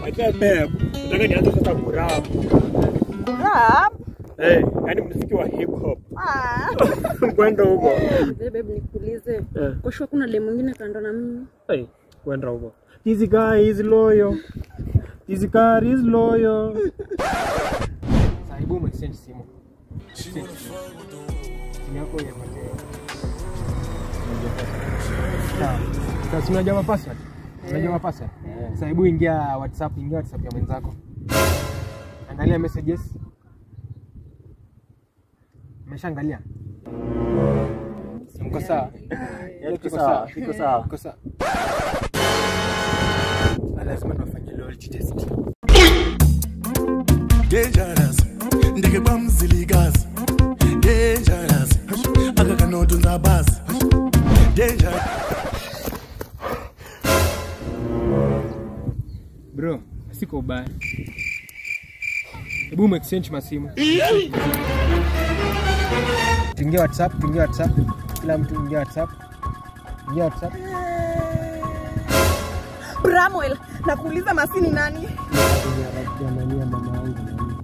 Acha babe, nataka nianze sasa kurap. Rap? Eh, yani muziki wa hip hop. Ah. Kwenda huko. Mzee babe nikuulize. Eh. Kwa sure kuna demu mwingine kando na mimi. Hey, kwenda huko. This guy is loyal. This guy is loyal. Saibu umexchange simu. Simu yako ya mate. Sawa. Sasa unajua password? Unajua password? Sasa hebu ingia WhatsApp, ingia WhatsApp ya mwenzako. Angalia messages. Umeshaangalia? Mko sawa? Tuko sawa, tuko sawa. Tuko sawa. Lazima nifanye loyalty test. dangerous ndike kwamzilikazi dangerous akakanotunza basi dangerous Bro, siko ubaya. Hebu umexchange masimu. Tuingie WhatsApp, tuingie WhatsApp. Kila mtu ingia WhatsApp. Ingia WhatsApp. Bramwell, nakuuliza masini nani? Ya nani ya mama yangu na mimi.